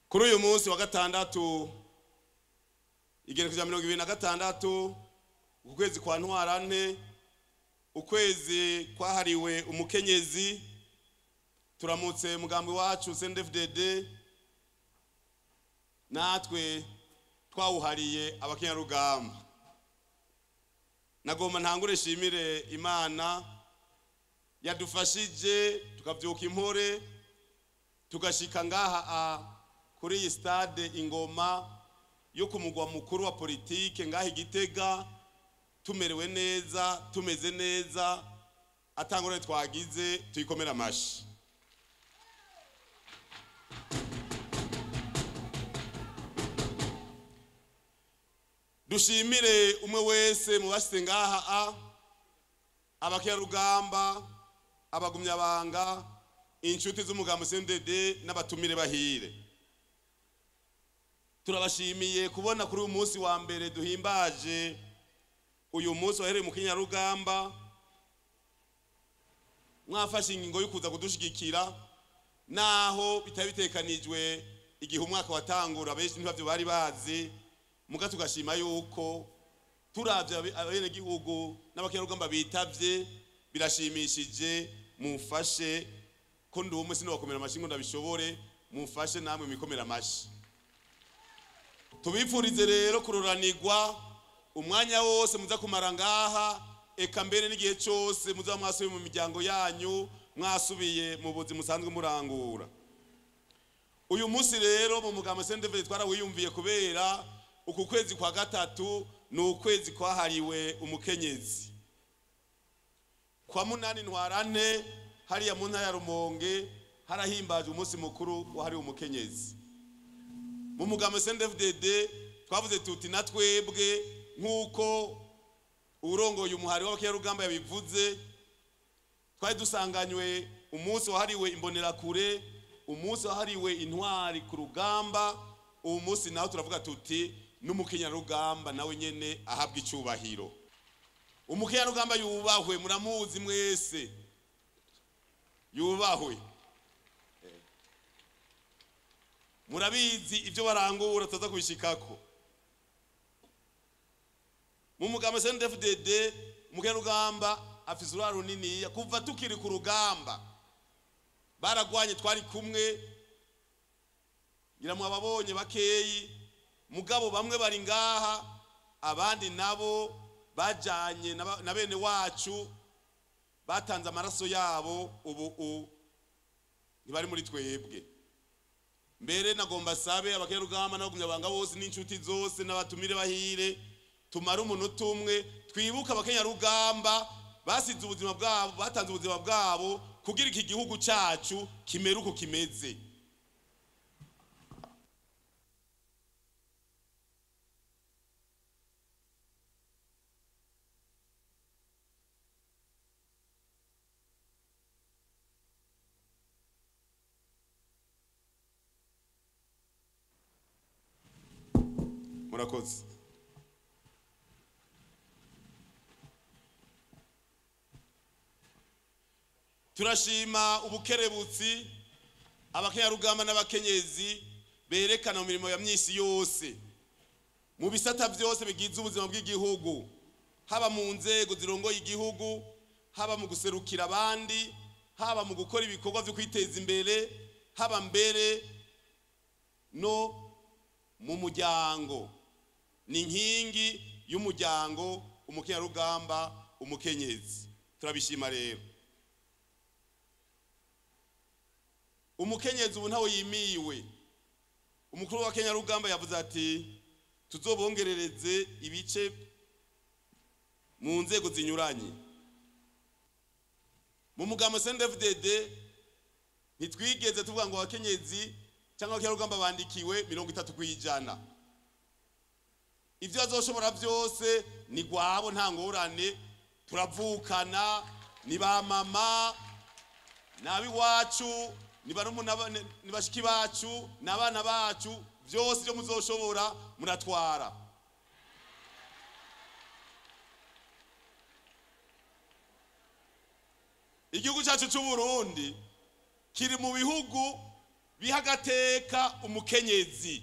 kuri uyu munsi wa gatandatu igerekezo rya mirongo ibiri na gatandatu ukwezi kwa ntwarante ukwezi kwahariwe umukenyezi turamutse mugambi wacu CNDD-FDD natwe twawuhariye abakenyarugamba nagomba ntangure shimire imana yadufashije tukabyuka impore tugashika ngaha a kuri iyi stade ingoma yo ku mugwa mukuru wa politike ngaha igitega tumerewe neza tumeze neza atangore twagize tuyikomera amashi dushimire umwe wese mu bashyize ngaha a abakerarugamba abagumyabanga inshuti z'umugambi CNDD n'abatumire bahire turabashimiye kubona kuri uyu munsi wa mbere duhimbaje uyu munsi wahereye mu kinyarugamba mwafashe ingingo yo kuza kudushigikira naho bitari bitekanijwe igihe umwaka watangura benshi ntibavyo bari bazi muga tugashima yuko turavye abenegihugu n'abakenyarugamba bitavye birashimishije mumfashe ko ndi umwe sinobakomera amashi ngo ndabishobore mumfashe namwe mikomera amashi tubipfurize rero kuroranirwa umwanya wose muza kumara ngaha eka mbere n'igihe cyose muza mwasubiye mu miryango yanyu mwasubiye mu buzi musanzwe murangura uyu munsi rero mu mugambo sendeveri twarawiyumviye kubera uku kwezi kwa gatatu ni ukwezi kwahariwe umukenyezi kwa munani ntwarane hariya mu ntara ya rumonge harahimbajwe umunsi mukuru wahariwe umukenyezi mu mugambo CNDD-FDD twavuze tuti na twebwe nk'uko urongoye umuhari w'abakenyarugamba yabivuze twari dusanganywe umunsi wahariwe imbonerakure umunsi wahariwe intwari ku rugamba uwo munsi nawe turavuga tuti n'umukenyarugamba nawe nyene ahabwa icubahiro umukenyarugamba yubahwe muramuzi mwese yubahwe murabizi ibyo barangura tutaza kubishikako mu mugambo CNDD-FDD umukenyarugamba afise uruhare runiniya kuva tukiri ku rugamba baragwanye twari kumwe ngira mu ababonye bakeyi mugabo bamwe bari ngaha abandi nabo bajanye na bene wacu batanze amaraso yabo ubu ntibari muri twebwe mbere nagomba sabe abakenyarugamba n'abagumyabanga bose n'inshuti zose n'abatumire bahire tumare umunota umwe twibuke abakenyarugamba basize ubuzima bwabo batanze ubuzima bwabo kugira iki gihugu cyacu kimere uko kimeze murakoze turashima ubukerebutsi abakenyarugamba n'abakenyezi berekana mu mirimo ya myisi yose mu bisata byose bigize ubuzima bw'igihugu haba mu nzego zirongoye igihugu haba mu guserukira abandi haba mu gukora ibikorwa byo kwiteza imbere haba mbere no mu muryango ni inkingi y'umuryango umukenyarugamba umukenyezi turabishima rero umukenyezi ubu ntawe yimiwe umukuru wa kenyarugamba yavuze ati tuzobongerereze ibice mu nzego zinyuranye mu mugambo CNDD-FDD ntitwigeze tuvuga ngo abakenyezi cyangwa abakenyarugamba bandikiwe mirongo itatu ku ijana ibyo azoshobora byose ni gwabo nta ngorane turavukana ni ba mama ni ab'iwacu ni bashiki bacu ni abana bacu byose ibyo muzoshobora muratwara igihugu cyacu cy'u Burundi kiri mu bihugu biha agateka umukenyezi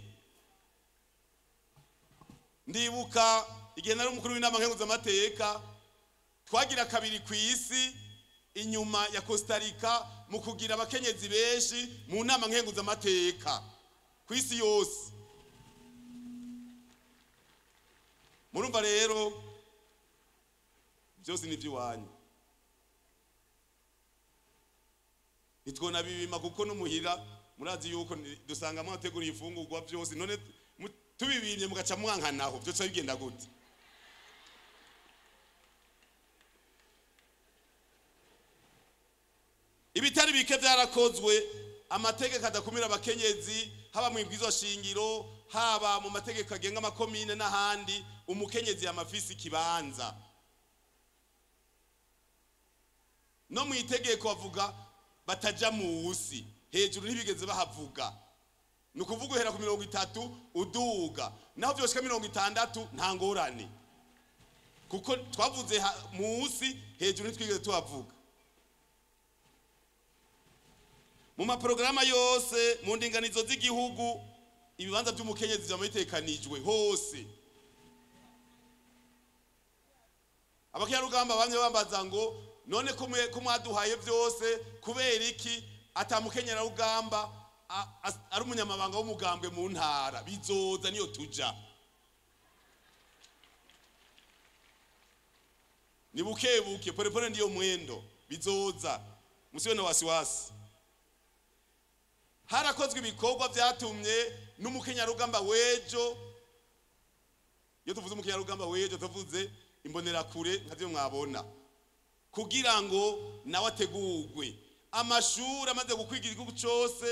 ndibuka igihe nari umukuru w'inama nkenguzamateka twagira kabiri ku isi inyuma ya Costa Rica mu kugira abakenyezi benshi mu nama nkenguzamateka ku isi yose murumva rero byose ni iby'iwanyu ntitwona bibima kuko n'umuhira murazi yuko dusanga mwateguriye ifungurwa byose none mu- tubibimye mugaca mwankanaho byose bigenda gute ibitari bike byarakozwe amategeko adakumira abakenyezi haba mu ibwizo shingiro haba mu mategeko agenga amakomine n'ahandi umukenyezi yamafisi ikibanza no mu itegeko bavuga bataja musi hejuru ntibigeze bahavuga ni ukuvuga uhera ku mirongo itatu uduga naho byoshika mirongo itandatu nta ngorane kuko twavuze ha- musi hejuru ntitwigeze tuhavuga mu maporogaramu yose mu ndinganizo z'igihugu ibibanza by'umukenyezi byaba bitekanijwe hose abakerarugamba bamwe bambaza ngo none ko mwe- ko mwaduhaye byose kubera iki atamukenyerarugamba a- as- ari umunyamabanga w'umugambwe mu ntara bizoza niyo tuja ni buke buke polepole ndiyo mwendo bizoza musiwe na wasiwasi harakozwe ibikorwa byatumye n'umukenyarugamba w'ejo iyo tuvuze umukenyarugamba w'ejo tuvuze imbonerakure nka byo mwabona kugira ngo nawe ategurwe amashuri amaze gukwiga igihugu cyose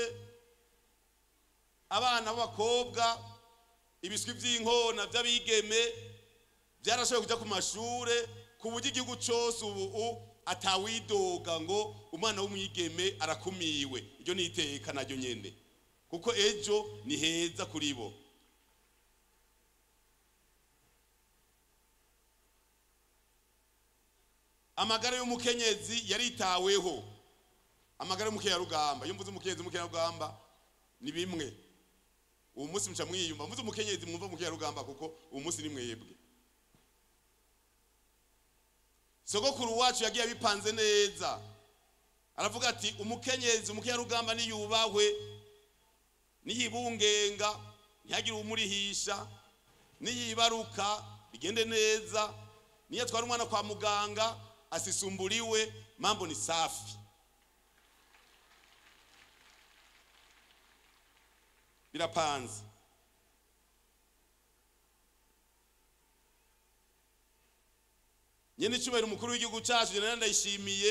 abana b'abakobwa ibiswi by'inkona by'abigeme byarashoboye kujya ku mashure ku buryo igihugu cyose ubu atawidoga ngo umwana w'umwigeme arakumiwe iryo ni iteka naryo nyene kuko ejo ni heza kuri bo amagara y'umukenyezi yaritaweho amagara y'umukenyarugamba iyo mvuze umukenyezi umukenyarugamba ni bimwe uwo munsi muca mwiyumva mvuze umukenyezi mwumva umukenyarugamba kuko uwo munsi ni mwebwe sogokuru wacu yagiye abipanze neza aravuga ati umukenyezi umukenyarugamba niyubahwe niyibungenga ntihagire umurihisha niyibaruka bigende neza niyo atwara umwana kwa muganga asisumburiwe mambo ni safi birapanze nyene icyubahiro umukuru w'igihugu cyacu jenerali ndayishimiye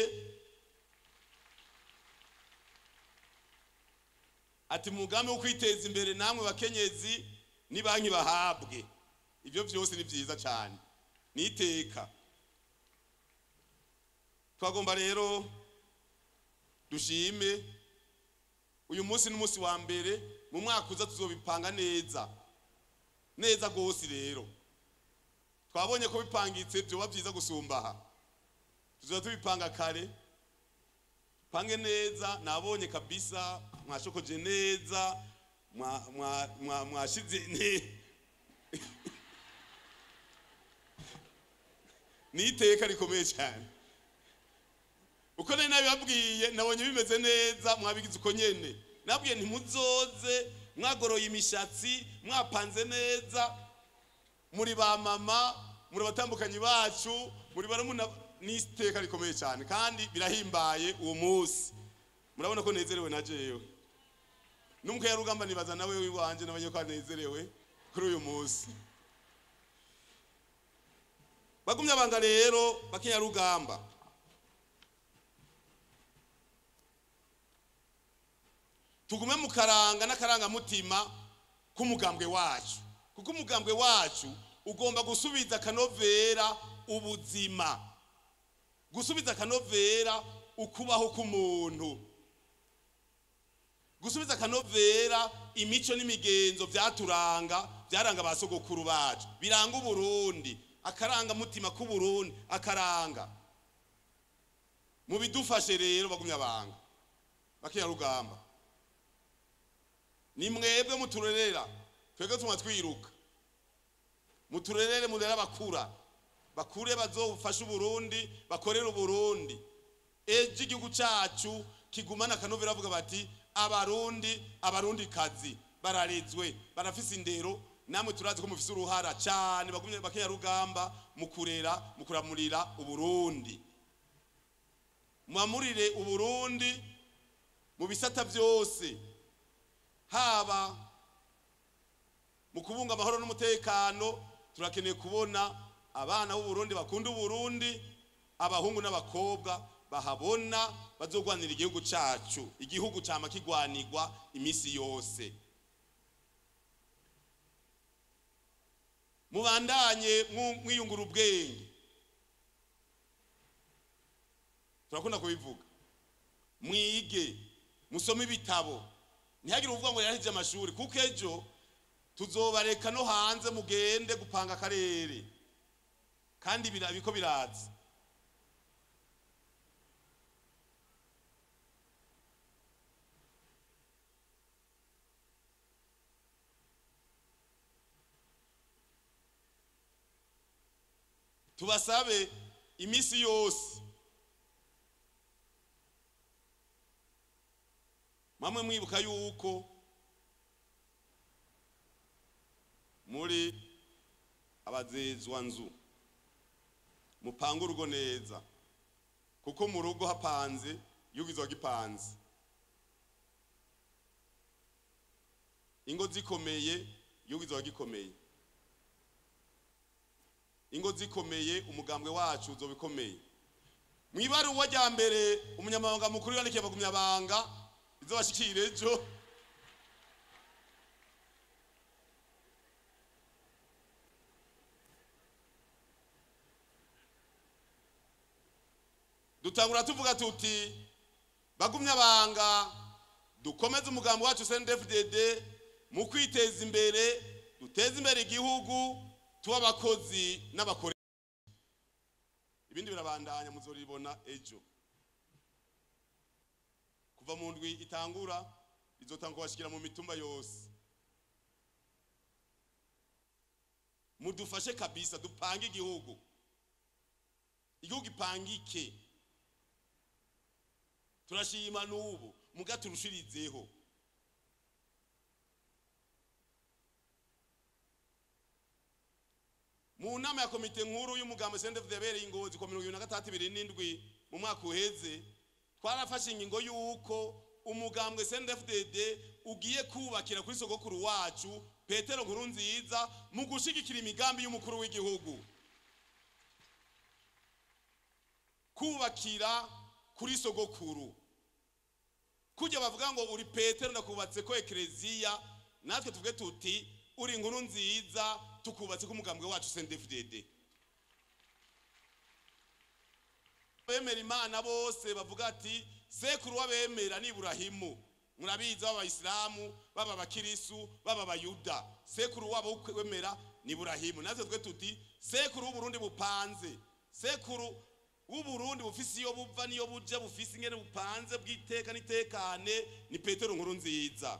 ati mu mugambi wo kwiteza imbere namwe bakenyezi ni banki bahabwe ibyo byose ni byiza cyane ni iteka twagomba rero dushime uyu munsi n'umunsi wa mbere mu mwaka uza tuzobipanga neza neza rwose rero twabonye ko bipangitse byoba byiza gusumba aha tuzaba tubipanga kare pange neza nabonye kabisa mwashokoje neza mwa- mwa- mwa- mwashize ne- ni iteka rikomeye cyane uko nari nabibabwiye nabonye bimeze neza mwabigize uko nyene nabwiye ntimuzoze mwagoroye imishatsi mwapanze neza muri ba mama muri abatambukanyi bacu muri barumuna ni iteka rikomeye cyane kandi birahimbaye uwo munsi murabona ko nezerewe na jewe n'umukayarugamba nibaza nawe w'iwanje nabonye ko anezerewe kuri uyu munsi bagumye abanga rero bakenyarugamba tugume mu karanga n'akarangamutima k'umugambwe wacu kuko umugambwe wacu ugomba gusubiza akanovera ubuzima gusubiza akanovera ukubaho k'umuntu gusubiza akanovera imico n'imigenzo byaturanga byaranga ba sogokuru bacu biranga uburundi akarangamutima k'uburundi akaranga mu bidufashe rero bagumya abanga bakenyarugamba ni mwebwe muturerera twebwe tuma twiruka muturerere murere abakura bakure bazofasha uburundi bakorera uburundi ejo igihugu cyacu kigumana akanovera bavuga bati abarundi abarundi kazi bararezwe barafise indero namwe turazi ko mufise uruhara cyane bagumye bakenya rugamba mu kurera mu kuramurira uburundi mwamurire uburundi mu bisata byose haba mu kubunga amahoro n'umutekano turakeneye kubona abana b'uburundi bakunda uburundi abahungu n'abakobwa bahabona bazogwanira igihugu cyacu igihugu cyama kigwanirwa iminsi yose mubandanye mwiyungura ubwenge turakunda kubivuga mwige musome ibitabo ntihagire uvuga ngo yarahije amashuri kuko ejo tuzobareka no hanze mugende gupanga akarere kandi biko biraza tubasabe iminsi yose mamwe mwibuka yuko muri abazezwa nzu mupanga urugo neza kuko mu rugo hapanze yugizwa gipanze ingo zikomeye yugizwa gikomeye ingo zikomeye umugambwe wacu uzoba ikomeye mu ibaruwa rya mbere umunyamabanga mukuru yandikiye abagumyabanga izo bashikira ejo dutangura tuvuga tuti bagumyabanga dukomeze umugambi wacu CNDD-FDD mu kwiteza imbere duteze imbere igihugu tuba abakozi n'abakore ibindi birabandanya muzoribona ejo kuva mu ndwi itangura izotanga kubashikira mu mitumba yose mudufashe kabisa dupange igihugu igihugu ipangike turashima n'ubu muga turushirizeho mu nama ya komite nkuru y'umugambo CNDD yabereye ingozi kwa mirongo ibiri na gatandatu ibiri n'indwi mu mwaka uheze twarafashe ingingo y'uko umugambwe CNDD ugiye kubakira kuri sogokuru wacu petero nkuru nziza mu gushigikira imigambi y'umukuru w'igihugu kubakira kuri sogokuru kujya bavuga ngo uri petero ndakubatse ko ekereziya natwe tuvuge tuti uri inkuru nziza tukubatse ko umugambwe wacu CNDD bemera imana bose bavuga ati sekuru w'abemera ni Iburahimu murabizi baba abayisilamu baba abakirisu baba abayuda sekuru wabo wemera ni Iburahimu natwe twe tuti sekuru w'uburundi bupanze sekuru w'uburundi bufise iyo buva niyo buja bufise ingene bupanze bw'iteka n'itekane ni petero nkuru nziza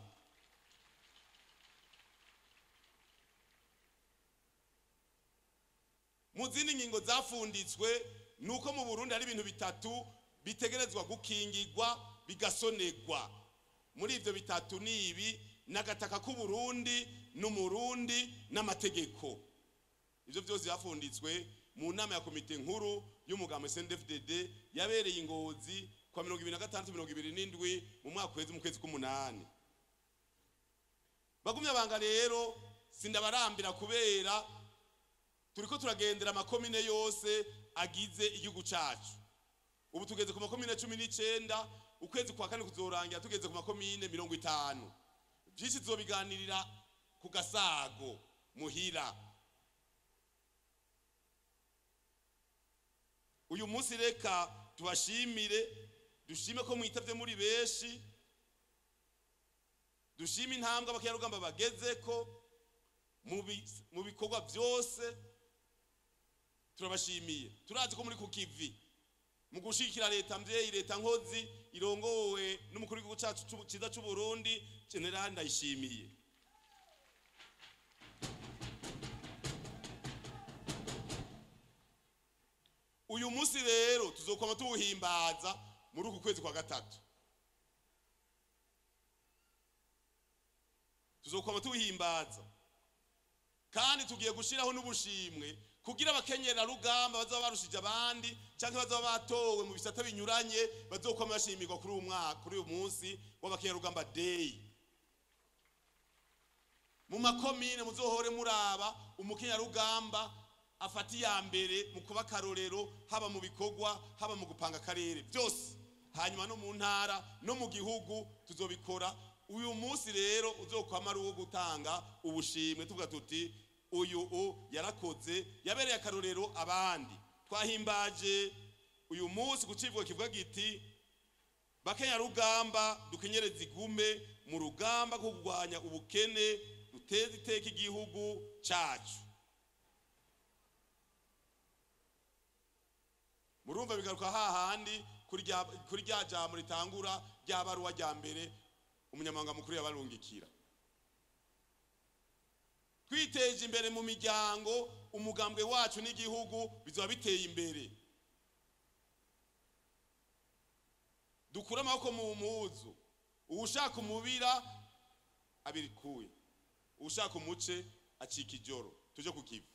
mu zindi ngingo zafunditswe ni uko mu burundi hari ibintu bitatu bitegerezwa gukingirwa bigasonegwa muri ibyo bitatu ni ibi n'agataka k'uburundi n'umurundi n'amategeko ibyo byose byafunditswe mu nama ya komite nkuru y'umugambi CNDD-FDD yabereye ingozi kwa mirongo ibiri na gatandatu mirongo ibiri n'indwi mu mwaka uheze mu kwezi k'umunani bagumye abanga rero sindabarambira kubera turiko turagendera amakomine yose agize igihugu cacu ubu tugeze ku makomine cumi n'icenda ukwezi kwa kane kuzorangira tugeze ku makomine mirongo itanu vyinshi tuzobiganirira ku gasago muhira uyu munsi reka tubashimire dushime ko mwitavye muri benshi dushime intambwe abakerarugamba bagezeko mu bikorwa byose turabashimiye turazi ko muri ku kivi mu gushigikira leta mvyeyi leta nkozi irongowe n'umukuru w'igihugu cacu c'u- ciza c'u Burundi General Ndayishimiye uyu munsi rero tuzokwama tuwuhimbaza muri uku kwezi kwa gatatu tuzokwama tuwuhimbaza kandi tugiye gushiraho n'ubushimwe kugira abakenyera rugamba bazaba barushije abandi cyangwa bazaba batowe mu bisata binyuranye bazokwama bashimirwa kuri uyu mwaka kuri uyu munsi w'abakenyera rugamba day mu makomine muzohore muraba umukenyera rugamba afata iya mbere mu kuba akarorero haba mu bikorwa haba mu gupanga akarere byose hanyuma no mu ntara no mu gihugu tuzobikora uyu munsi rero uzokwama ari uwo gutanga ubushimwe tuvuga tuti uyu u yarakoze yabereye akarorero abandi twahimbaje uyu munsi ku kivugo kivuga giti bakenya rugamba dukenyereze igume mu rugamba rwo kurwanya ubukene duteze iteka igihugu cacu murumva bigaruka hahandi kuri rya- kuri rya jambo ritangura rya baruwa rya mbere umunyamabanga mukuru yabarungikira twiteje imbere mu miryango umugambwe wacu n'igihugu bizaba biteye imbere dukure amaboko mu muzu uwushaka umubira abirikuye uwushaka umuce acika ijoro tuje ku kivi